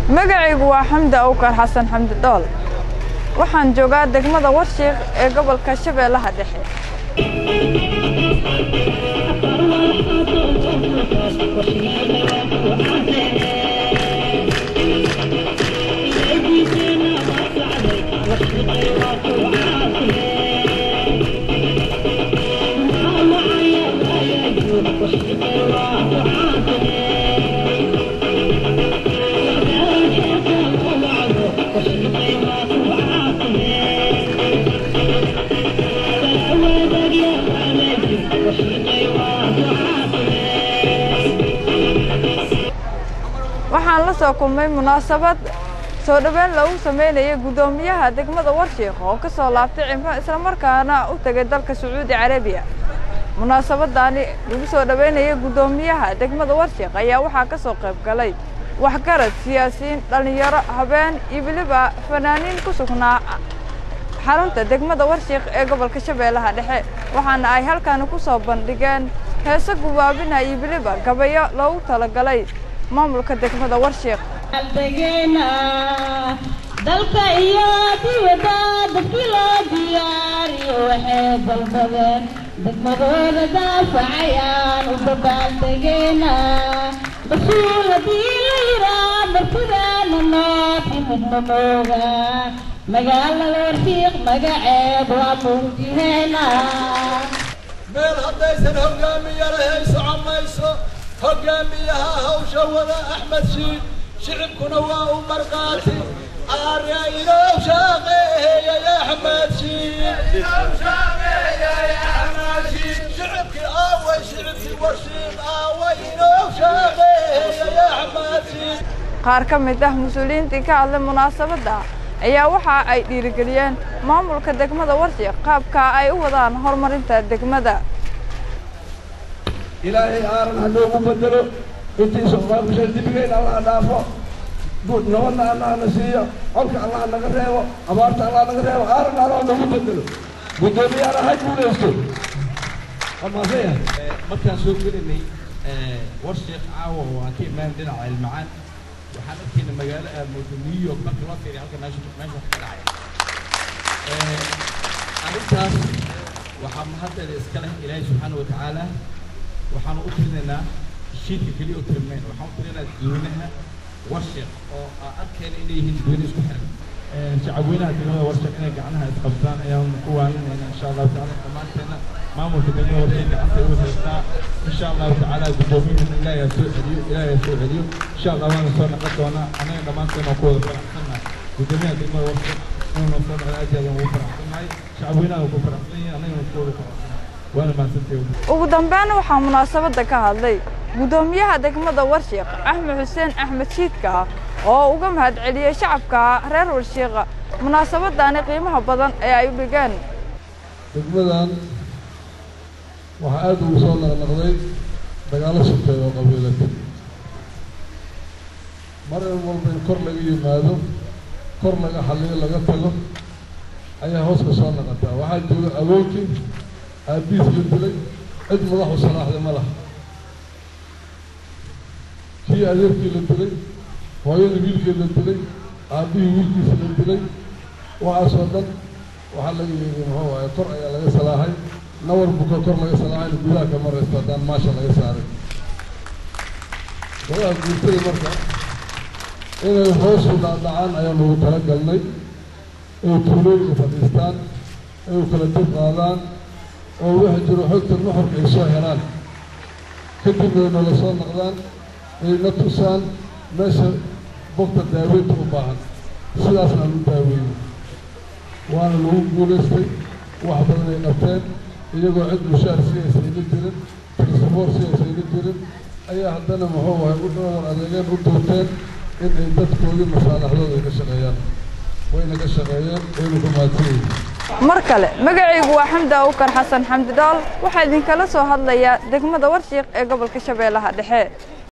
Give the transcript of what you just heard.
magacaygu waa xamdi awkar xasan xamdi dhool waxaan joogaa degmada warshiiq ee gobolka shabeellaha dhexe waxaan la soo kulmay munaasabad soo dhoweyn loogu sameynaya guddoomiyaha degmada warshiiq oo ka soo laabtay cimro islamarkaana u tegay dalka sacuudi carabiya munaasabadaani lagu soo dhoweynaya guddoomiyaha degmada warshiiq ayaa waxaa ka soo qayb galay waxgarad siyaasiyiin dhallinyaro habeen iyo weliba fanaaniin ku sugnaa xarunta degmada warshiiq ee gobolka shabeellaha dhexe waxaana ay halkaani ku soo bandhigeen heese gubaabina iyo weliba gabayo loogu talagalay maamulka degmada warshiiq aldegeena dalka iyo dibadda dadkii loo diyaariyo waxay dalbadeen degmadooda daafacayaan u dabaaldegeena rasuul haddii la yiraa martidaana noo timidna mooga magaalada warshiiq magaceed waa muujiheena meel haddaysan hogaamiye lahayn socon mayso hogaamiyaha hawsha wada axmed shiid shicibkuna waa u markaati aarya inoo shaaqeeyay axmed shiid shicibkii aaway shicibkii warshiid aaway inoo shaaqeeyay axmed shiid qaar ka mid ah mas-uuliyiintii ka hadlay munaasabadda ayaa waxa ay dhiirigeliyeen maamulka degmada warshiiq qaabka ay u wadaan horumarinta degmada ilaahay aaran ha noogu bedelo intii soqaabusha dibigeen allah dhaafo nabadna allah na siiyo colka allah naga reebo abaarta allah naga reebo aaran allah noogu bedelo guddoomiyaana ha guulaysto amaasaya markaan soo gelinay warshiiq caawa oo aan ka imaan dhinaca ilmacaan waxaan arkayna magaalo aamoodo new york marka loo fiiriya halka meesha meesha ka dhacaya arrintaas waxaa mahaddeeda iska leh ilaahay subxaana watacaala waxaanu u tirinaynaa shiidka keliya u tirinayn waxaan u tirinaynaa dadweynaha warshiiq oo aan arkayna inay yihiin dadweyne isku xiran shacabweynaha degmada warshiiq inay gacnaha isqabtaan ayaan ku waaninayna insha allahu tacaala dhammaanteena maamulka degmada warshiiq gacanta ay u haystaa insha allahu tacaala guddoomiyuhuna ilaahay ha soo celiyo ilaahay ha soo celiyo insha allah waana soo noqon doonaa anaga dhammaanteena oo ku wada faraxsannahay guddoomiyaha degmada warshiiq inuu soo noqdo aad iyo aad ugu faraxsannahay shacabweynaha ku faraxsan yihiin anagana ku wada faraxsannahay waana mahadsantahay ugu dambeyn waxaa munaasabadda ka hadlay guddoomiyaha degmada warshiiq axmed xuseen axmed shiidka oo uga mahadceliyey shacabka reer warshiiqa munaasabadani qiimaha badan ee ay u dhigeen degmadan waxaa aad ugu soo naqnaqday dagaallo sokeed oo qabiilada mar in walba in kor laga yimaado kor laga xalliyo laga tago ayaa hoos ka soo naqataa waxaa jooga awoonkii aabbihiis la dilay cid madaxu salaaxday ma laha kii adeerkii la dilay hooyada wiilkii la dilay aabbihii wiilkiisa la dilay waxaasoo dhan waxaa laga yeeday muxuu waaye kor ayaa laga salaaxay nawar buka kor laga salaaxayna gudaha ka maraysto haddaan maasha laga saaray wadaha guurtada marka inay hoosu dhaadhacaan ayaan ugu tala galnay inay tuulooyinka fadhiistaan inay kala dib qaadaan oo waxa jiro xogta nuxurka ay soo helaan kadibna ay noola soo noqdaan ay na tusaan meesha bogta daaweynta u baahan sidaasna aan u daaweeyey waana lagu guulaystay wax badan ay qabteen iyagoo cid mushaar si aysayna jirin transport si aysayna jirin ayaa haddana muxuu ahay u dhowr adeegeen u duurteen in ay dadkoodii masaalaxdooda ay ka shaqeeyaan wayna ka shaqeeyeen wayna ku mahadsan yihiin mar kale magacaygu waa xamdi awkar xasan xamdi dhool waxaa idinkala soo hadlaya degmada warshiiq ee gobolka shabeellaha dhexe